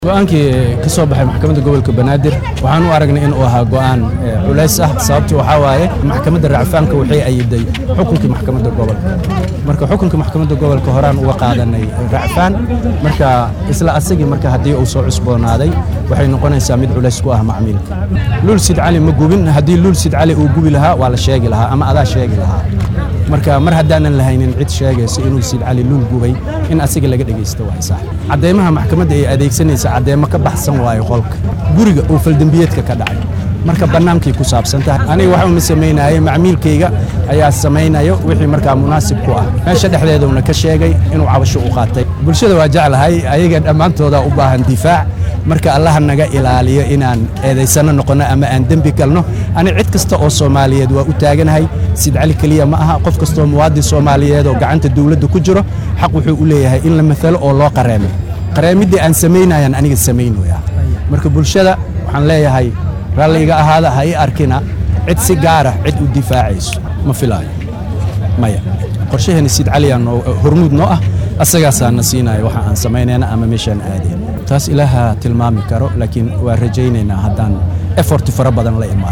go-aankii ka soo baxay maxkamadda gobolka banaadir waxaan u aragnay in uu ahaa go'aan culays ah sababtii waxaa waaye maxkamadda racfaanka waxay ayiday xukunkii maxkamadda gobolka marka xukunkii maxkamadda gobolka horaan uga qaadanay racfaan marka isla asagii marka haddii uu soo cusboonaaday waxay noqonaysaa mid culays ku ah macmiilka luul sid cali ma gubin haddii luul sid cali uu gubi lahaa waa la sheegi lahaa ama adaa sheegi lahaa marka mar haddaanan lahaynin cid sheegaysa inuu sid cali luul gubay in asiga laga dhegaysto waa sax cadeymaha maxkamadda ay adeegsanaysa cadeymo ka baxsan waayo qolka guriga uu faldembiyeedka ka dhacay marka bannaankay ku saabsan tahay aniga waxa uma samaynaye macmiilkayga ayaa samaynayo wixii markaa munaasib ku ah meesha dhexdeeduna ka sheegay inuu cabasho u qaatay bulshada waa jeclahay ayaga dhammaantooda u baahan difaac marka allaha naga ilaaliyo inaan eedaysano noqonno ama aan dembi galno ani cid kasta oo soomaaliyeed waa u taaganahay sid cali keliya ma aha qof kastoo muwaadin soomaaliyeed oo gacanta dawladda ku jiro xaq wuxuu u leeyahay in la matalo oo loo qareemo qareemiddii aan samaynayaan aniga samaynaya marka bulshada waxaan leeyahay ralliga ahaada ha i arkina cid si gaara cid u difaacayso ma filaayo maya qorshaheena sid caliyaa noo hormuud noo ah asagaasaa na siinaya waxa aan samaynayna ama meeshaan aadayna taas ilaaha tilmaami karo laakiin waa rajaynaynaa haddaan efort fara badan la imaado